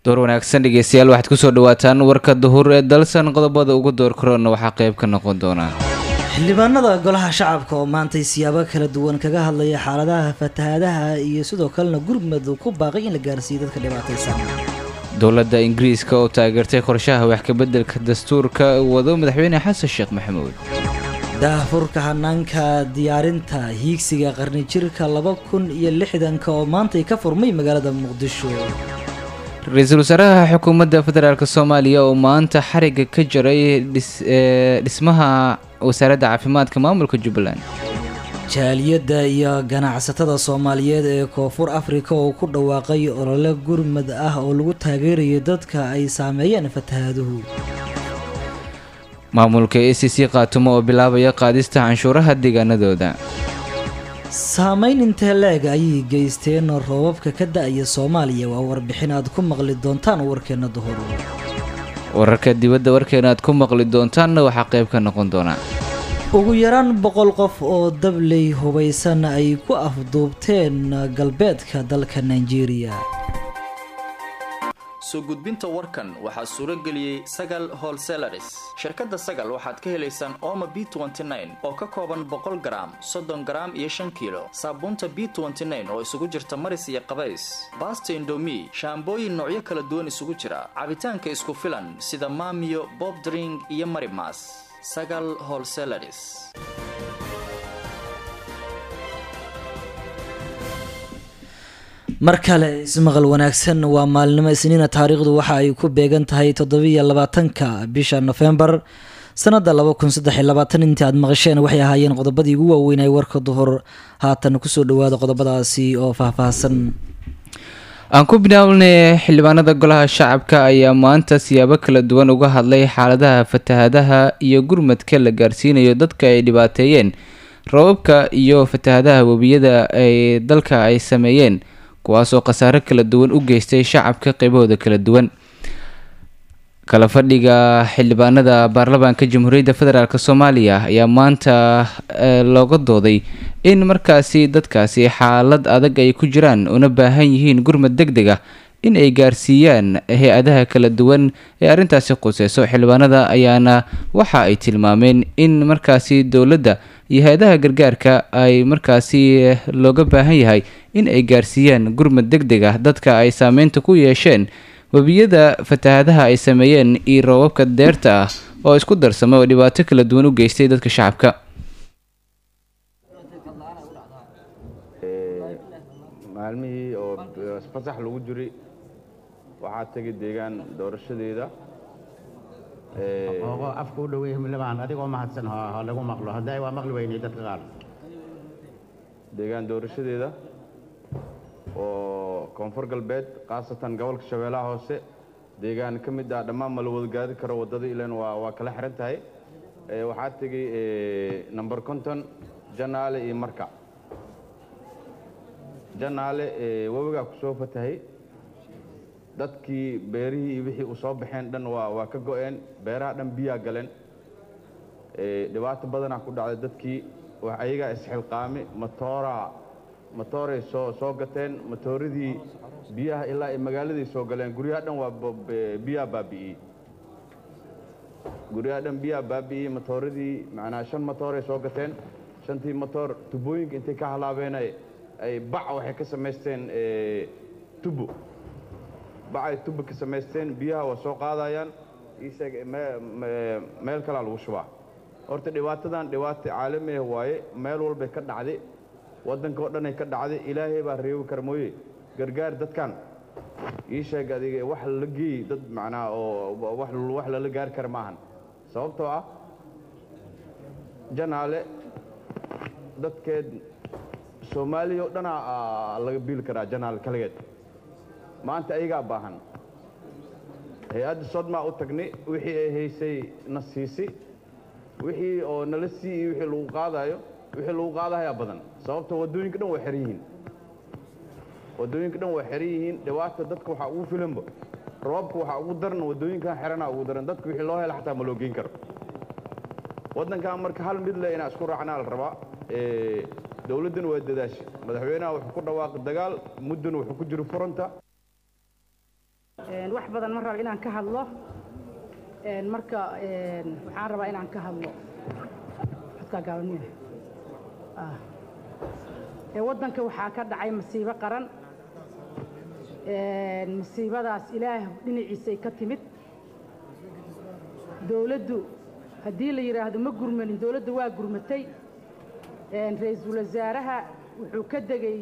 door wanaagsan dhegeystayaal waxaad kusoo dhawaataan warka duhur ee dalsan qodobada ugu door karoona waxaa qayb ka noqon doona xildhibaanada golaha shacabka oo maantay siyaabo kala duwan kaga hadlaya xaaladaha fatahaadaha iyo sidoo kalena gurmud ku baaqay in la gaarsiiyo dadka dhibaataysan dowladda ingiriiska oo taageertay qorshaha wax kabeddelka dastuurka wado madaxweyne xasan sheekh maxamuud daahfurka hanaanka diyaarinta hiigsiga qarni jirka laba kun iyo lixdanka oo maantay ka furmay magaalada muqdisho ra-iisul wasaaraha xukuumadda federaalk soomaaliya oo maanta xariga ka jaray dhismaha wasaaradda caafimaadka maamulka jubbaland jaaliyadda iyo ganacsatada soomaaliyeed ee koonfur afrika oo ku dhawaaqay olole gurmad ah oo lagu taageerayo dadka ay saameeyeen fatahaaduhu maamulka a c c khaatumo oo bilaabaya qaadista canshuuraha deegaanadooda saameyn intee leeg ayay geysteen roobabka ka da-aya soomaaliya waa warbixin aad ku maqli doontaan warkeena duhur wararka dibadda warkeena aad ku maqli doontaanna waxaa qayb ka noqon doona ugu yaraan boqol qof oo dabley hubaysan ay ku afduubteen galbeedka dalka nigeria soo gudbinta warkan waxaa suuro geliyey sagal holselaris shirkadda sagal waxaad ka helaysaan ooma b oo ka kooban boqol garaam soddon garaam iyo shan kiilo saabuunta b oo isugu jirta maris iyo qabays baasta indomi shaambooyin noocyo kala duwan isugu jira cabitaanka isku filan sida maamiyo bob dring iyo marimas sagal holselaris mar kale ismaqal wanaagsan waa maalinimo isniina taariikhdu waxa ay ku beegan tahay toddobiiyo labaatanka bisha nofembar sanada laba kun saddex iyo labaatan intii aad maqasheen waxay ahaayeen qodobadii ugu waaweynay warka duhur haatan kusoo dhawaada qodobadaasi oo faahfaahsan aan ku bilaabnay xildhibaanada golaha shacabka ayaa maanta siyaabo kala duwan uga hadlay xaaladaha fatahadaha iyo gurmadka la gaarsiinayo dadka ay dhibaateeyeen rababka iyo fatahadaha webiyada ay dalka ay sameeyeen kuwaasoo khasaaro kala duwan u geystay shacabka qeybahooda kala duwan kala fadhiga xildhibaanada baarlamaanka jamhuuriyadda federaalk soomaaliya ayaa maanta looga dooday in markaasi dadkaasi xaalad adag ay ku jiraan una baahan yihiin gurmad deg deg ah in ay gaarsiiyaan hay-adaha kala duwan ee arrintaasi quseyso xildhibaanada ayaana waxa ay tilmaameen in markaasi dowladda iyo hay-adaha gargaarka ay markaasi looga baahan yahay in ay gaarsiiyaan gurmad deg deg ah dadka ay saameynta ku yeesheen webiyada fatahadaha ay sameeyeen iyo roobabka deerta ah oo isku darsamay oo dhibaato kala duwan u geystay dadka shacabka maalmihii oo fasax lagu jiray waxaa tegay deegaan doorashadeeda ogo afka u dhowey himlabaan adigoo mahadsan ha lagu maqlo hadday waa maqli weynay dadka qaar deegaan doorashadeeda oo koonfur galbeed khaasatan gobolka shabeellaha hoose deegaan ka mid ah dhammaan ma la wada gaadi karo waddada ilan waa waa kala xihan tahay waxaa tegey number conton janaale iyo marka janaale webigaa ku soo fatahay dadkii beerihii iyo wixii u soo baxeen dhan waa waa ka go'een beeraha dhan biyaa galeen dhibaato badanaa ku dhacday dadkii ayagaa isxilqaami matooraa matooray soo soo gateen matooradii biyaha ilaa ay magaaladay soo galeen guryaha dhan waa biyaa baabi'iyey guryaha dhan biyaa baabi'iyey matooradii macnaa shan matooray soo gateen shantii matoor tubooyinka intay ka halaabeen ay bac waxay ka samaysteen tubo bacay tubo ka samaysteen biyaha waa soo qaadayaan iisheeg meel kalaa lagu shubaa horta dhibaatadan dhibaato caalami ah waaye meel walbay ka dhacday waddanka oo dhanay ka dhacday ilaahay baa reebi kara mooye gargaar dadkan ii sheeg adiga wax la geey dad macnaa oo wax lala gaari kara maahan sababtoo ah janaale dadkeed soomaaliya oo dhanaa laga biili karaa janaale kaligeed maanta ayagaa baahan hay-adda sodmaa u tagnay wixii ay haysay na siisi wixii oo nala sii iyo wixii lagu qaadayo wixii lagu qaadahayaa badan sababto waddooyinka dhan waa xeran yihiin waddooyinka dhan waa xeran yihiin dhibaata dadka waxaa ugu filanba roobka waxaa ugu daran waddooyinkan xeranaa ugu daran dadka wixii loo hela xataa ma loo geyn karo waddankan marka hal mid le inaa isku raacnaa la rabaa dowladdana waa dadaashi madaxweynaha wuxuu ku dhawaaqay dagaal muddana wuxuu ku jiro furanta wax badan ma raba inaan ka hadlo marka waxaan rabaa inaan ka hadlo waddanka waxaa ka dhacay masiibo qaran masiibadaas ilaah dhinaciisay ka timid dowladdu haddii la yidhaahdo ma gurmanin dowladda waa gurmatay ra-iisul wasaaraha wuxuu ka degey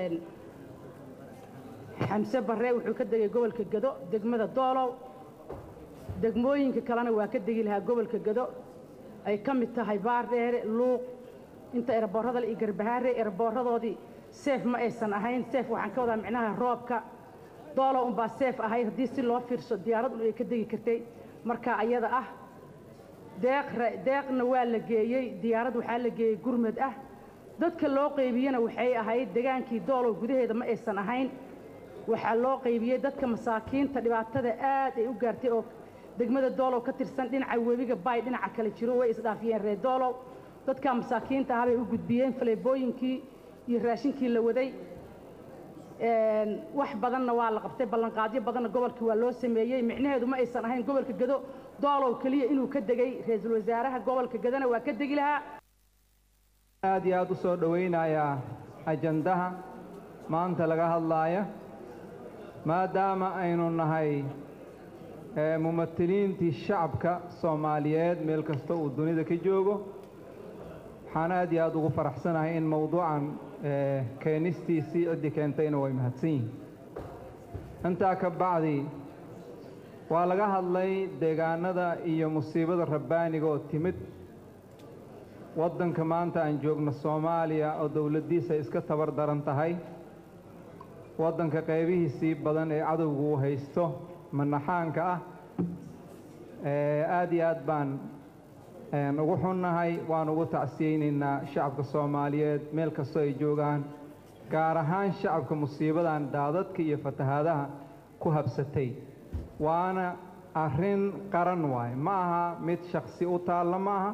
xamse barre wuxuu ka degay gobolka gado degmada doolow degmooyinka kalena waa ka degi lahaa gobolka gado ay ka mid tahay baardheere luuq inta erboorada iyo garbahaare erboorradoodii seef ma aysan ahayn seef waxaan ka wadaa micnaha roobka doolow unbaa seef ahayd haddii si loo fiirso diyaarad un ay ka degi kartay marka ayada ah deeqna waa la geeyey diyaarad waxaa la geeyey gurmad ah dadka loo qaybiyena waxay ahayd degaankii doolow gudaheeda ma aysan ahayn waxaa loo qaybiyey dadka masaakiinta dhibaatada aad ay u gaartay oo degmada doolow ka tirsan dhinaca webiga baay dhinaca kale jiro way isdhaafiyeen reer doolow dadka masaakiinta ahabay u gudbiyeen faleebooyinkii iyo raashinkii la waday wax badanna waa la qabtay ballanqaadyo badanna gobolkii waa loo sameeyey micnaheedu ma aysan ahayn gobolka gado doolow keliya inuu ka degay ra-iisul wasaaraha gobolka gadona waa ka degi lahaa aad iyo aad u soo dhowaynayaa ajandaha maanta laga hadlaaya maadaama aynu nahay mumatiliintii shacabka soomaaliyeed meel kasta uu dunida ka joogo waxaan aad iyo aad ugu faraxsanahay in mowduucan keenistiisii ciddii keentayna way mahadsan yihiin intaa ka bacdi waa laga hadlay deegaanada iyo musiibada rabbaaniga oo timid waddanka maanta aan joogno soomaaliya oo dowladdiisa iska tabar daran tahay waddanka qaybihiisii badan ee cadowgu uu haysto manaxaanka ah aad iyo aad baan ugu xunnahay waan ugu tacsiyeynaynaa shacabka soomaaliyeed meel kastoo ay joogaan gaar ahaan shacabka musiibadan daadadka iyo fatahaadaha ku habsatay waana arrin qaran waaye ma aha mid shaksi u taalla ma aha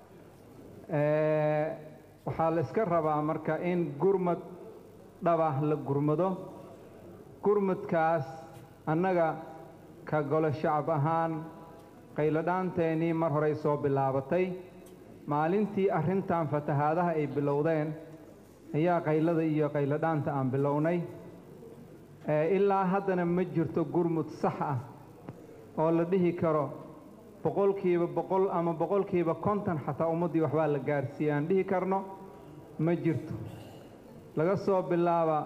waxaa la iska rabaa marka in gurmad dhabah la gurmado gurmadkaas annaga ka golo shacab ahaan qayladhaanteennii mar horey soo bilaabatay maalintii arrintan fatahaadaha ay bilowdeen ayaa qaylada iyo qayladhaanta aan bilownay ilaa haddana ma jirto gurmud sax ah oo la dhihi karo boqolkiiba boqol ama boqolkiiba konton xataa ummaddii waxbaa la gaarsiiye aan dhihi karno ma jirto laga soo bilaaba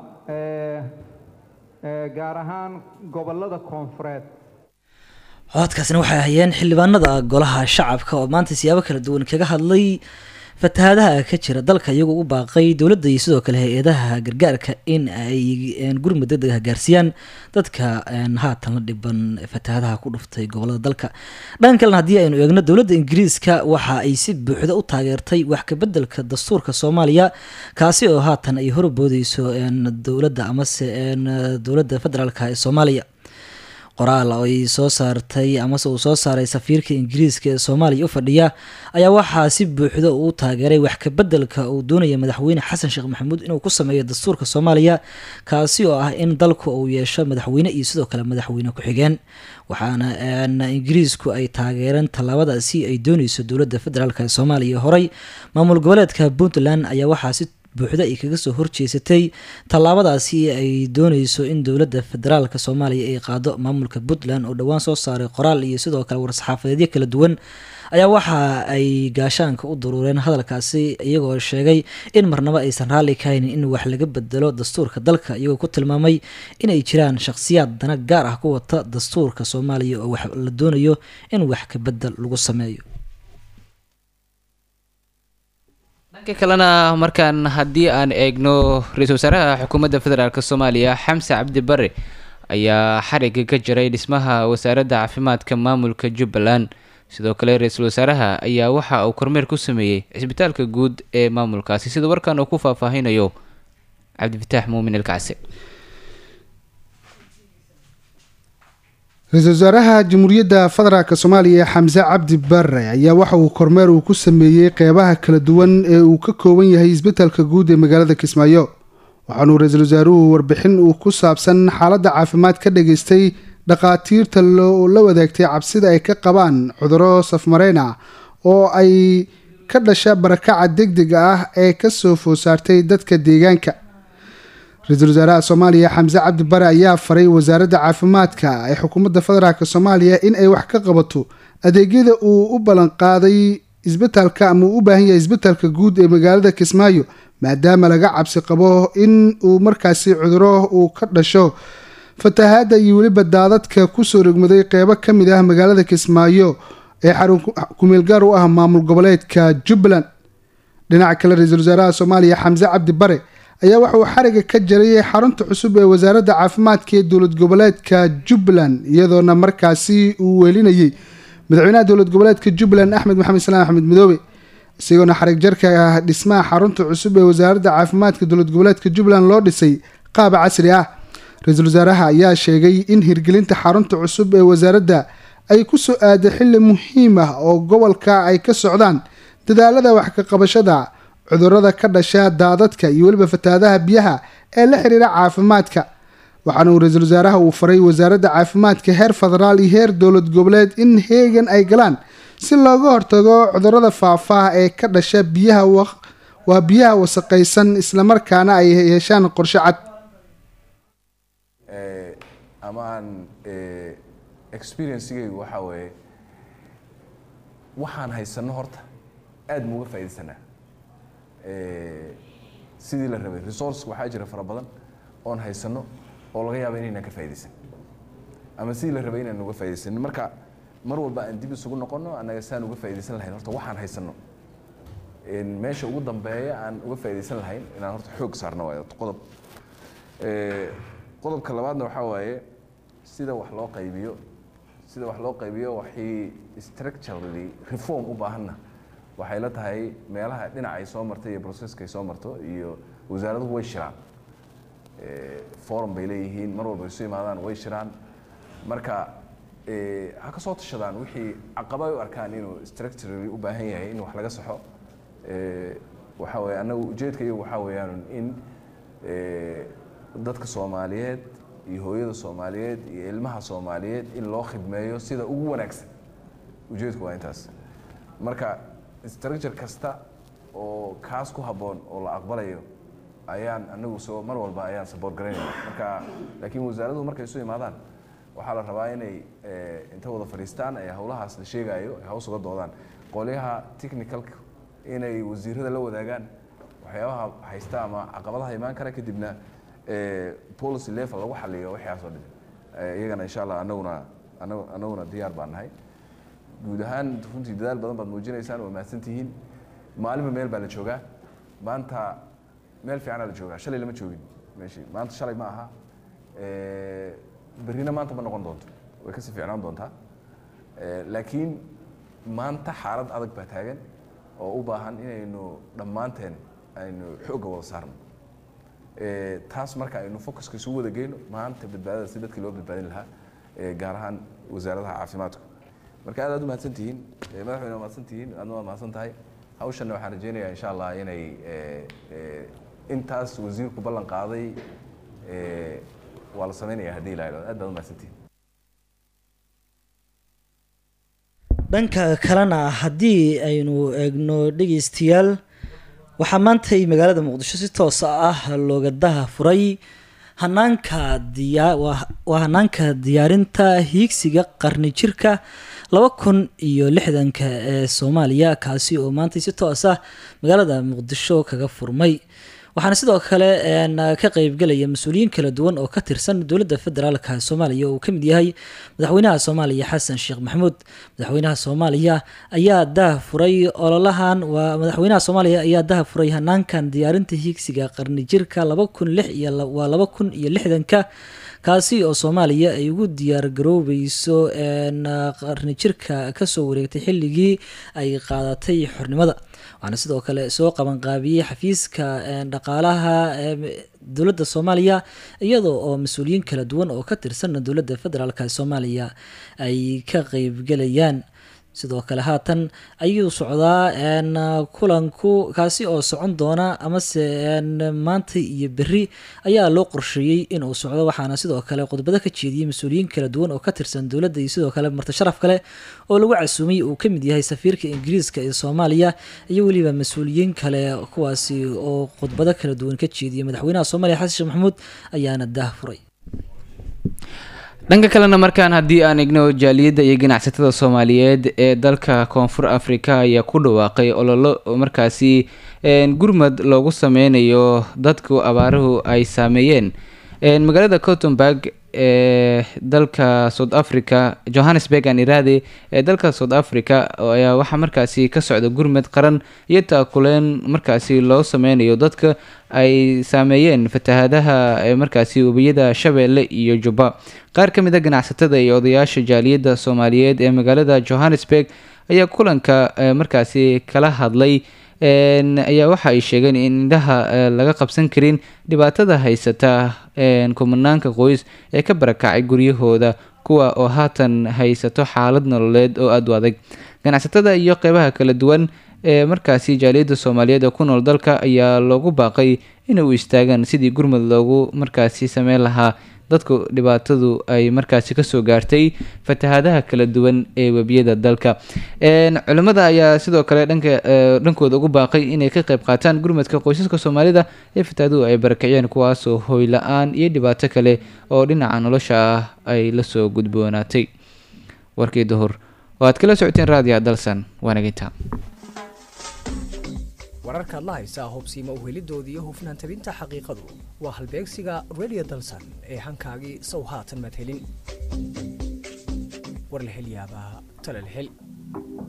gaar ahaan gobollada koonfureed codkaasina waxay ahayeen xildhibaanada golaha shacabka oo maanta siyaabo kala duwan kaga hadlay fatahaadaha ka jira dalka iyagoo u baaqay dowladda iyo sidoo kale hay-adaha gargaarka in ay gurmud degdeg ah gaarsiiyaan dadka haatan la dhiban fatahaadaha ku dhuftay gobolada dalka dhan kalena haddii aynu eegno dowladda ingiriiska waxa ay si buuxda u taageertay wax kabeddelka dastuurka soomaaliya kaasi oo haatan ay horboodeyso dowladda amase dowladda federaalka ee soomaaliya qoraal oo ay soo saartay amase uu soo saaray safiirka ingiriiska ee soomaaliya u fadhiya ayaa waxaa si buuxda uu taageeray wax kabeddelka uu doonaya madaxweyne xasan sheekh maxamuud inuu ku sameeyo dastuurka soomaaliya kaasi oo ah in dalku uu yeesho madaxweyne iyo sidoo kale madaxweyne ku-xigeen waxaana ingiriisku ay taageereen tallaabadaasi ay dooneyso dowladda federaalk ee soomaaliya horey maamul goboleedka puntland ayaa waxaa si buuxda ay kaga soo horjeesatay tallaabadaasi ay dooneyso in dowladda federaalka soomaaliya ay qaado maamulka puntland oo dhowaan soo saaray qoraal iyo sidoo kale war-saxaafadeedyo kala duwan ayaa waxa ay gaashaanka u daruureen hadalkaasi iyagoo sheegay in marnabo aysan raalli kahaynin in wax laga bedelo dastuurka dalka iyagoo ku tilmaamay inay jiraan shakhsiyaad dana gaar ah ku wata dastuurka soomaaliya oo wax la doonayo in wax ka bedel lagu sameeyo dhanka kalena markaan haddii aan eegno ra-iisul wasaaraha xukuumadda federaalk soomaaliya xamse cabdi bare ayaa xariga ka jiray dhismaha wasaaradda caafimaadka maamulka jubbaland sidoo kale ra-iisul wasaaraha ayaa waxa uu kormeer ku sameeyey cisbitaalka guud ee maamulkaasi sida warkan uu ku faahfaahinayo cabdifataax muumin ilkacse ra-iisul wasaaraha jamhuuriyadda federaalk soomaaliya xamse cabdi bare ayaa waxa uu kormeer uu ku sameeyey qeybaha kala duwan ee uu ka kooban yahay isbitaalka guud ee magaalada kismaayo waxaanuu ra-iisul wasaaruhu warbixin uu ku saabsan xaaladda caafimaad ka dhageystay dhakhaatiirta la wadaagtay cabsida ay ka qabaan cuduro safmareyn ah oo ay ka dhasha barakaca degdega ah ee kasoo food saartay dadka deegaanka ra-iisul wasaaraha soomaaliya xamse cabdi bare ayaa faray wasaaradda caafimaadka ee xukuumadda federaalk soomaaliya in ay wax ka qabato adeegyada uu u ballanqaaday isbitaalka ama uu u baahan yahay isbitaalka guud ee magaalada kismaayo maadaama laga cabsi qabo in uu markaasi cuduro uu ka dhasho fatahaadda iyo weliba daadadka kusoo rogmaday qeybo ka mid ah magaalada kismaayo ee xarun kumeel gaar u ah maamul goboleedka jubbaland dhinaca kale ra-iisul wasaaraha soomaaliya xamse cabdi bare ayaa waxa uu xariga ka jarayay xarunta cusub ee wasaaradda caafimaadka ee dowlad goboleedka jubbaland iyadoona markaasi uu weelinayay madaxweynaha dowlad goboleedka jubbaland axmed maxamed salaam axmed midoobe isagoona xarig jarka ah dhismaha xarunta cusub ee wasaaradda caafimaadka dowlad goboleedka jubbaland loo dhisay qaab casri ah ra-iisul wasaaraha ayaa sheegay in hirgelinta xarunta cusub ee wasaaradda ay ku soo aaday xilli muhiim ah oo gobolka ay ka socdaan dadaalada wax ka qabashada cudurada ka dhasha daadadka iyo weliba fatahaadaha biyaha ee la xiriira caafimaadka waxaana uu ra-iisul wasaaraha uu faray wasaaradda caafimaadka heer federaal iyo heer dowlad goboleed in heegan ay galaan si looga hortago cudurada faafah ee ka dhasha biyaha waa biyaha wasaqaysan islamarkaana ay yeeshaan qorshe cad ama aan experiencegaygu waxaa weeye waxaan haysano horta aada ma uga faaidaysanaa sidii la rabay resource waxaa jira fara badan oon haysano oo laga yaaba inaynaan ka faa'idaysan ama sidii la rabay inaan uga faa'idaysanin marka mar walba aan dib isugu noqono annaga saan uga faa'idaysan lahayn horta waxaan haysano meesha ugu dambeeya aan uga faa'idaysan lahayn inaan horta xoog saarno waayo qodob qodobka labaadna waxaa waaye sida wax loo qaybiyo sida wax loo qaybiyo waxay structurally reform u baahanna waxay la tahay meelaha dhinaca ay soo martay iyo processka ay soo marto iyo wasaaraduhu way shiraan forum bay leeyihiin mar walba isu imaadaan way shiraan marka ha ka soo tashadaan wixii caqaba ay u arkaan inuu structurally u baahan yahay in wax laga saxo waxaa weeye annagu ujeedka iyagu waxaa weeyaan in dadka soomaaliyeed iyo hooyada soomaaliyeed iyo ilmaha soomaaliyeed in loo khidmeeyo sida ugu wanaagsan ujeedku waa intaas marka structure kasta oo kaas ku habboon oo la aqbalayo ayaan anagu soo mar walba ayaan support garaynaya marka laakiin wasaaraduhu markay isu imaadaan waxaa la rabaa inay inta wada fadhiistaan ee howlahaas la sheegayo ay haws uga doodaan qolyaha technicalka inay wasiirada la wadaagaan waxyaabaha haysta ama caqabadaha imaan kara kadibna policy level lagu xaliyo waxyaasoo dhan iyagana insha allah anaguna anaguna diyaar baan nahay guud ahaan runtii dadaal badan baad muujinaysaan waa mahadsantihiin maalinba meel baa la joogaa maanta meel fiicanaa la joogaa shalay lama joogin meeshii maanta shalay ma aha berrina maanta ma noqon doonto way kasii fiicnaan doontaa laakiin maanta xaalad adag baa taagan oo u baahan inaynu dhammaanteen aynu xoogga wada saarno taas marka aynu focuska isugu wada geyno maanta badbaadada si dadkii loo badbaadin lahaa gaar ahaan wasaaradaha caafimaadku marka aad aad u mahadsan tihiin madaxweyne waa mahadsan tihiin aadna waa mahadsan tahay hawshanna waxaan rajeynayaa insha allah inay intaas wasiirku ballan qaaday waa la sameynaya haddii la idhahdo aad baad u mahadsan tihiin dhanka kalena haddii aynu eegno dhegeystayaal waxaa maantay magaalada muqdisho si toos ah looga daha furay hanaanka diyaa waa hanaanka diyaarinta hiigsiga qarni jirka laba kun iyo lixdanka ee soomaaliya kaasi oo maantay si toos ah magaalada muqdisho kaga furmay waxaana sidoo kale ka qeybgelaya mas-uuliyiin kala duwan oo ka tirsan dowladda federaalka soomaaliya oo uu kamid yahay madaxweynaha soomaaliya xasan sheekh maxamuud madaxweynaha soomaaliya ayaa daha furay ololahan waa madaxweynaha soomaaliya ayaa daha furay hanaankan diyaarinta hiigsiga qarni jirka laba kun lix iyo waa laba kun iyo lixdanka kaasi oo soomaaliya ay ugu diyaar garoobeyso qarni jirka kasoo wareegtay xilligii ay qaadatay xornimada waxaana sidoo kale soo qabanqaabiyey xafiiska dhaqaalaha dowladda soomaaliya iyadoo oo mas-uuliyiin kala duwan oo ka tirsan dowladda federaalk soomaaliya ay ka qeybgelayaan sidoo kale haatan ayuu socdaa kulanku kaasi oo socon doona amase maanta iyo beri ayaa loo qorsheeyey inuu socdo waxaana sidoo kale khudbado ka jeediyey mas-uuliyiin kala duwan oo ka tirsan dowladda iyo sidoo kale marti sharaf kale oo lagu casuumay uu ka mid yahay safiirka ingiriiska ee soomaaliya iyo weliba mas-uuliyiin kale kuwaasi oo khudbado kala duwan ka jeediyey madaxweynaha soomaaliya xasan sheekh maxamuud ayaana daah furay dhanka kalena markaan haddii aan igno jaaliyadda iyo ganacsatada soomaaliyeed ee dalka koonfur afrika ayaa ku dhawaaqay ololo markaasi gurmad loogu sameynayo dadku abaaruhu ay saameeyeen magaalada cottenburg ee dalka south africa johannesburg aan iraade ee dalka south africa ayaa waxaa markaasi ka socda gurmad qaran iyo taakuleen markaasi loo sameynayo dadka ay saameeyeen fatahaadaha ee markaasi webiyada shabeelle iyo jubba qaar ka mid a ganacsatada iyo odayaasha jaaliyadda soomaaliyeed ee magaalada johannesburg ayaa kulanka markaasi kala hadlay ayaa waxa ay sheegeen in indhaha laga qabsan karin dhibaatada haysata kumanaanka qoys ee ka barakacay guryahooda kuwa oo haatan haysato xaalad nololeed oo aada u adag ganacsatada iyo qeybaha kala duwan ee markaasi jaaliyadda soomaaliyeed ee ku nool dalka ayaa loogu baaqay inay u istaagaan sidii gurmud loogu markaasi sameyn lahaa dadku dhibaatadu ay markaasi kasoo gaartay fatahaadaha kala duwan ee webiyada dalka culimmada ayaa sidoo kale dhanka dhankooda ugu baaqay inay ka qeyb qaataan gurmadka qoysaska soomaalida ee fatahaaduhu ay barakiciyeen kuwaasoo hoy la-aan iyo dhibaato kale oo dhinaca nolosha ah ay lasoo gudboonaatay warkii duhur oo aad kala socoteen raadiya dalsan waanaginta wararkaad la haysaa hubsiima uhelidoodii iyo hufnaan tabinta xaqiiqadu waa halbeegsiga radio dalsan ee hankaagii sow haatan maad helin war la hel yaabaa tala la hel